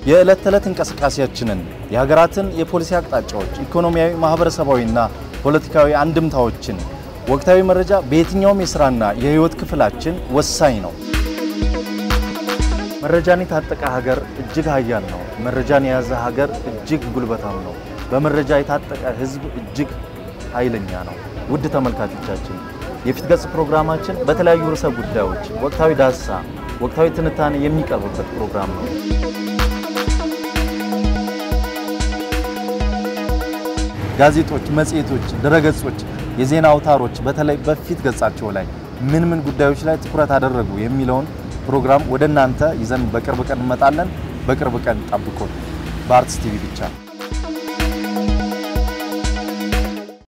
የዕለት ተዕለት እንቅስቃሴያችንን፣ የሀገራትን የፖሊሲ አቅጣጫዎች፣ ኢኮኖሚያዊ፣ ማህበረሰባዊና ፖለቲካዊ አንድምታዎችን፣ ወቅታዊ መረጃ በየትኛውም የስራና የህይወት ክፍላችን ወሳኝ ነው። መረጃን የታጠቀ ሀገር እጅግ ሀያል ነው። መረጃን የያዘ ሀገር እጅግ ጉልበታም ነው። በመረጃ የታጠቀ ህዝብ እጅግ ኃይለኛ ነው። ውድ ተመልካቾቻችን የፊት ገጽ ፕሮግራማችን በተለያዩ ርዕሰ ጉዳዮች ወቅታዊ ዳሰሳ፣ ወቅታዊ ትንታኔ የሚቀርብበት ፕሮግራም ነው። ጋዜጦች፣ መጽሔቶች፣ ድረገጾች፣ የዜና አውታሮች በተለይ በፊት ገጻቸው ላይ ምን ምን ጉዳዮች ላይ ትኩረት አደረጉ የሚለውን ፕሮግራም ወደ እናንተ ይዘን በቅርብ ቀን እንመጣለን። በቅርብ ቀን ጠብቁን። በአርትስ ቲቪ ብቻ